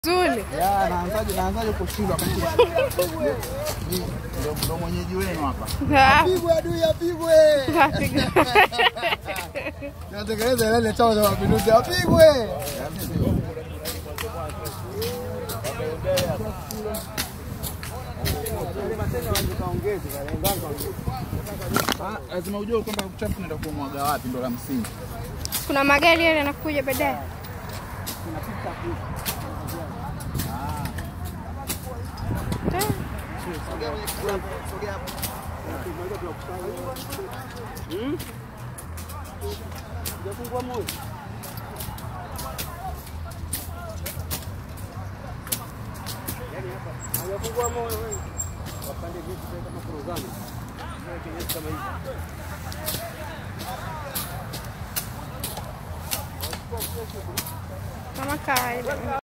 Zuri. Ya, naanzaje naanzaje kushindwa wakati ndio ndio mwenyeji wenu hapa. Ah, Apigwe adui apigwe. kapiga. Natekeleza ile chama cha mapinduzi apigwe. Ah, lazima ujue kwamba uchafu unaenda kumwaga wapi, ndo la msingi. Kuna magari yale yanakuja baadaye. Ah, Kama kawaida.